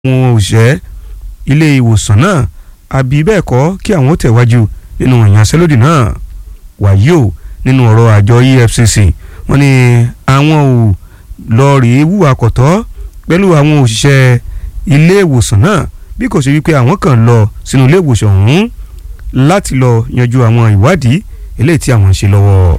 àwọn òṣìṣẹ́ ilé ìwòsàn náà àbí bẹ́ẹ̀ kọ́ kí àwọn ó tẹ̀wájú nínú ìyanṣẹ́lódì náà wàyí o nínú ọ̀rọ̀ àjọ EFCC wọ́n ní àwọn ò lọ rèé wúwa kọ̀tọ́ pẹ̀lú àwọn òṣìṣẹ́ ilé ìwòsàn náà bí kò sí wípé àwọn kan lọ sínú ilé ìwòsàn ọ̀hún láti lọ yanjú àwọn ìwádìí eléyìí tí àwọn ń ṣe lọ́wọ́.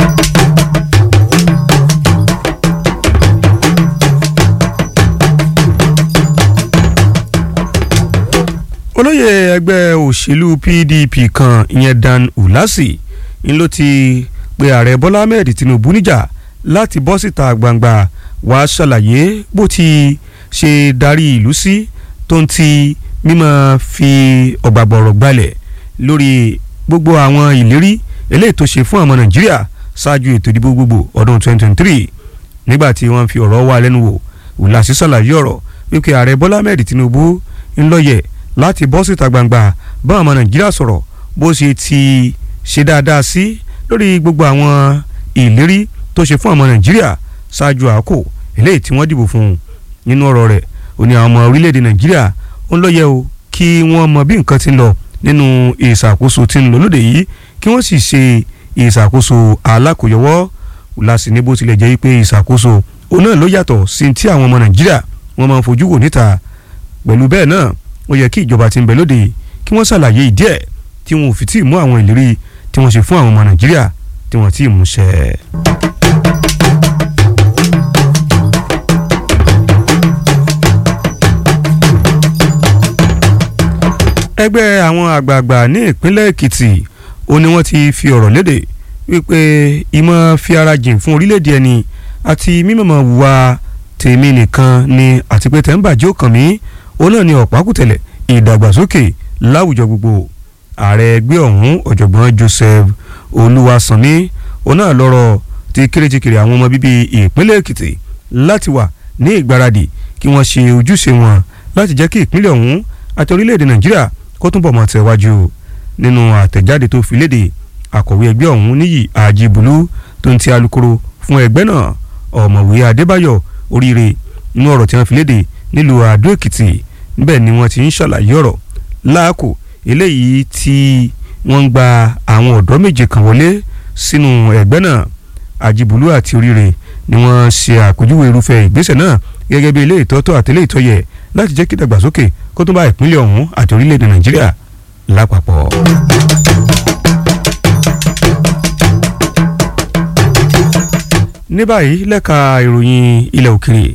olóyè ẹgbẹ́ òṣèlú PDP kan ìyẹn Dan Ulasi ń ló ti pe ààrẹ Bọ́lá Ahmed Tinubu níjà láti bọ́ síta gbangba wàá ṣàlàyé bó ti ṣe darí ìlú sí tó ń ti mímọ́ fi ọ̀gbàgbọ̀rọ̀ gbalẹ̀ lórí gbogbo àwọn ìlérí eléyìí tó ṣe fún àwọn Nàìjíríà ṣáájú ètò ìdìbò gbogbo ọdún 2023 nígbà tí wọ́n fi ọ̀rọ̀ wá lẹ́nu wò Ulasi ṣàlàyé ọ̀rọ̀ wípé ààrẹ Bọ́lá Ahmed Tinubu ń lọ́yẹ̀ láti bọ́ síta gbangba bá àwọn Nàìjíríà sọ̀rọ̀ bó ṣe ti ṣe dáadáa sí lórí gbogbo àwọn ìlérí tó ṣe fún àwọn Nàìjíríà ṣáájú àkókò eléyìí tí wọ́n dìbò fún un nínú ọ̀rọ̀ rẹ̀ ó ní àwọn ọmọ orílẹ̀-èdè Nàìjíríà ó ń lọ́yẹ̀ o kí wọ́n mọ bí nǹkan ti ń lọ nínú ìṣàkóso tí ń lọ lóde yìí kí wọ́n sì ṣe ìṣàkóso alákòyọwọ́ Ulasi ní bó tilẹ̀ jẹ́ pé ìṣàkóso òun náà ló yàtọ̀ sí ti àwọn ọmọ Nàìjíríà wọ́n máa ń fojú wò níta pẹ̀lú bẹ́ẹ̀ náà ó yẹ kí ìjọba tí ń bẹ lóde kí wọ́n ṣàlàyé ìdí ẹ̀ tí wọn ò fi tí ì mú àwọn ìlérí tí wọ́n ṣe fún àwọn ọmọ Nàìjíríà tí wọ́n tí ì mú ṣẹ. ẹgbẹ́ àwọn àgbààgbà ní ìpínlẹ̀ Èkìtì ó ní wọ́n ti fi ọ̀rọ̀ léde wípé ìmọ̀ fi ara jìn fún orílẹ̀-èdè ẹni àti mímọ̀mọ̀ wà tèmi nìkan ni àti pé tẹ̀ ń bàjẹ́ òkàn mi ó náà ní ọ̀pákùtẹ̀lẹ̀ ìdàgbàsókè láwùjọ gbogbo ààrẹ ẹgbẹ́ ọ̀hún ọ̀jọ̀gbọ́n Joseph Olúwaṣànmí òun náà lọ́rọ̀ ti kéréjìkèrè àwọn ọmọ bíbí ìpínlẹ̀ Èkìtì láti wà ní ìgbáradì kí wọ́n ṣe ojúṣe wọn láti jẹ́ kí ìpínlẹ̀ ọ̀hún àti orílẹ̀-èdè Nàìjíríà kó túnbọ̀ mọ́ tẹ̀wájú nínú àtẹ̀jáde tó fi léde akọ̀wé ẹgbẹ́ ọ̀hún níyì àjìbùlú tó ń ti alukoro fún ẹgbẹ́ náà ọ̀mọ̀wé Adébáyọ̀ oríire nínú ọ̀rọ̀ tí wọ́n fi léde nílùú Àdó Èkìtì níbẹ̀ ni wọ́n ti ń ṣàlàyé ọ̀rọ̀ láàkó eléyìí tí wọ́n ń gba àwọn ọ̀dọ́ méje kan wọlé sínú ẹgbẹ́ náà àjìbùlú àti oríire ni wọ́n ṣe àpèjúwe irúfẹ́ ìgbésẹ̀ náà gẹ́gẹ́ bí ilé ìtọ́tọ́ àti ilé ìtọ́yẹ láti jẹ́ kí ìdàgbàsókè kó tún bá ìpínlẹ̀ ọ̀hún àti orílẹ̀-èdè Nàìjíríà lápapọ̀. ní báyìí lẹ́ka ìròyìn ilẹ̀ òkèrè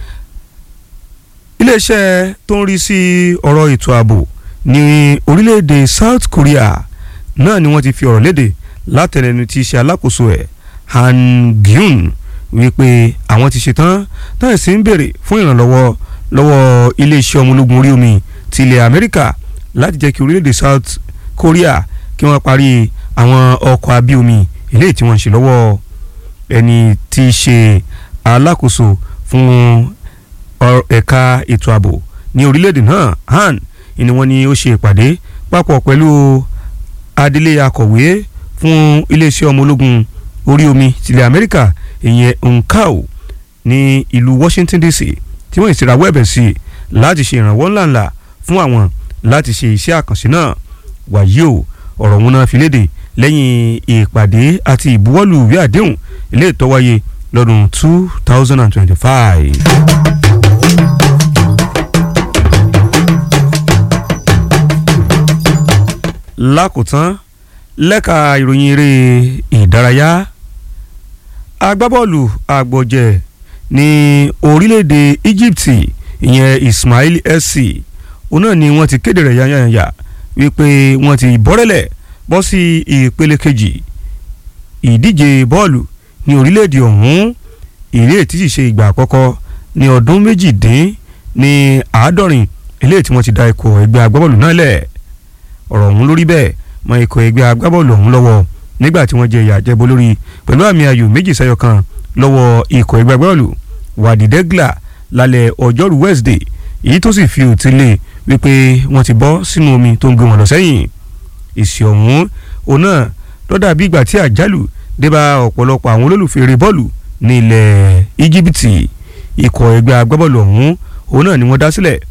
iléeṣẹ́ tó ń rí sí ọ̀rọ̀ ètò ààbò ní orílẹ̀-èdè South Korea náà ni wọ́n ti fi ọ̀rọ̀ léde látẹnẹnu tí í ṣe alákòóso ẹ̀ Han Gyun wípé àwọn ti ṣetán táyà sí ń béèrè fún ìrànlọ́wọ́ lọ́wọ́ iléeṣẹ́ ọmọ ológun orí omi ti ilẹ̀ Amẹ́ríkà láti jẹ́ kí orílẹ̀-èdè South Korea kí wọ́n parí àwọn ọkọ̀ abí omi eléyìí tí wọ́n ń ṣe lọ́wọ́ ẹni tí í ṣe alákòóso fún ẹ̀ka ètò ààbò ní orílẹ̀-èdè náà Han ni wọ́n ní ó ṣe ìpàdé papọ̀ pẹ̀lú adelé akọ̀wé fún iléeṣẹ́ ọmọ ológun orí omi tilẹ̀ Amẹ́ríkà ìyẹn nkao ní ìlú Washington DC tí wọ́n ìsìnrawọ́ ẹ̀bẹ̀ sí i láti ṣe ìrànwọ́ ńláńlá fún àwọn láti ṣe iṣẹ́ àkànṣe náà wàyí o ọ̀rọ̀ wọn náà fi léde lẹ́yìn ìpàdé àti ìbuwọ́lù ìwé àdéhùn ilé ìtọ́wáyé lọ́dún two thousand and twenty-five. lákòótán lẹ́ka ìròyìn eré ìdárayá agbábọ́ọ̀lù àgbọ̀jẹ̀ ní orílẹ̀-èdè Egypt ìyẹn Ismail SC òun náà ni wọ́n ti kéde rẹ̀ yányányá wípé wọ́n ti bọ́rẹ́lẹ̀ bọ́ sí ìpele kejì ìdíje bọ́ọ̀lù ní orílẹ̀-èdè ọ̀hún ìrè tí sì ṣe ìgbà àkọ́kọ́ ní ọdún méjìdín ní àádọ́rin eléyìí tí wọ́n ti da ikọ̀ ẹgbẹ́ agbábọ́ọ̀lù náà lẹ̀ ọ̀rọ̀ ọ̀hún lórí bẹ́ẹ̀ mọ ikọ̀ ẹgbẹ́ agbábọ́ọ̀lù ọ̀hún lọ́wọ́ nígbà tí wọ́n jẹ ìyà jẹbo lórí pẹ̀lú àmì ayò méjì sẹ́yọ kan lọ́wọ́ ikọ̀ ẹgbẹ́ agbábọ́ọ̀lù wàdìdẹ́gìlà lálẹ́ ọjọ́rú Wednesday èyí tó sì fi òtí lé wípé wọ́n ti bọ́ sínú omi tó ń gbé wọn lọ sẹ́yìn èsì ọ̀hún òun náà lọ́dà bí ìgbà tí àjálù débá ọ̀pọ̀lọpọ̀ àwọn olólùfẹ́ eré bọ́ọ̀lù ní ilẹ̀ Íjíbítì ikọ̀ ẹgbẹ́ agbábọ́ọ̀lù ọ̀hún òun náà ni wọ́n dá sílẹ̀